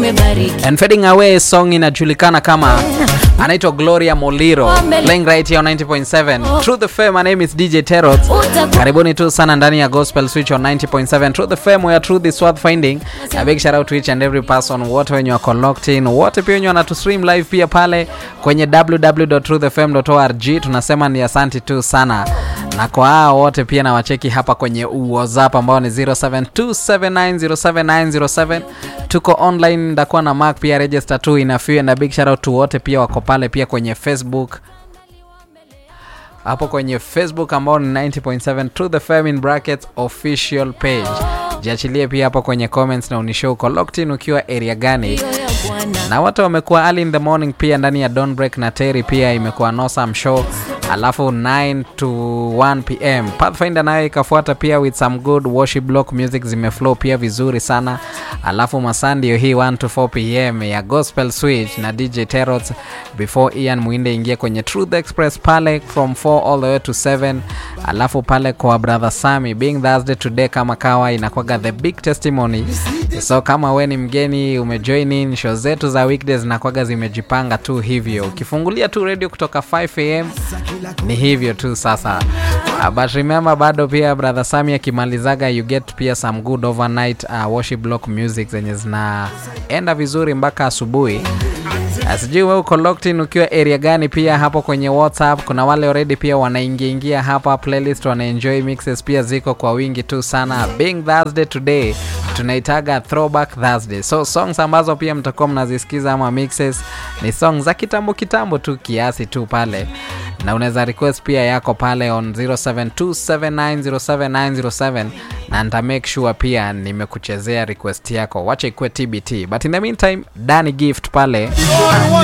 umebariki and fading away song inajulikana kama anaitwa gloria moliro playing right here on 90.7 through the fame my name is dj terot karibuni tu sana ndani ya gospel switch on 90.7 through the fame where truth is worth finding a big shout out to each and every person wote wenye wako locked in wote pia wenye wanatu stream live pia pale kwenye www.truthfm.org tunasema ni asanti tu sana na kwa hao wote pia na wacheki hapa kwenye whatsapp ambao ni 0727907907 tuko online ndakuwa na mark pia register tu inafiwe na big shout out to wote pia wako pale pia kwenye facebook hapo kwenye facebook ambao ni 90.7 to the fam in brackets official page jiachilie pia hapo kwenye comments na unishow uko locked in ukiwa area gani hiyo ya bwana na watu wamekuwa early in the morning pia ndani ya Dawn break na terry pia imekuwa nosam show alafu 9 to 1 pm pathfinder nayo ikafuata pia with some good worship block music zimeflow pia vizuri sana alafu masaa ndio hii 1 to 4 pm ya gospel switch na dj terot before ian muinde ingie kwenye truth express pale from 4 all the way to 7 alafu pale kwa brother sami being thursday today kama kawa inakwaga the big testimony so kama we ni mgeni umejoin in show zetu za weekdays nakwaga zimejipanga tu hivyo ukifungulia tu radio kutoka 5 am ni hivyo tu sasa uh, but remember bado pia brother sami akimalizaga you get pia some good overnight uh, worship block music zenye zinaenda vizuri mpaka asubuhi Uh, sijui we uko locked in ukiwa area gani pia hapo kwenye whatsapp kuna wale already pia wanaingiaingia hapa playlist wanaenjoy mixes pia ziko kwa wingi tu sana being thursday today tunaitaga throwback thursday so songs ambazo pia mtakuwa mnazisikiza ama mixes ni songs za kitambo kitambo tu kiasi tu pale na unaweza request pia yako pale on 0727907907 na nita make sure pia nimekuchezea request yako wacha ikuwe tbt but in the meantime dani gift pale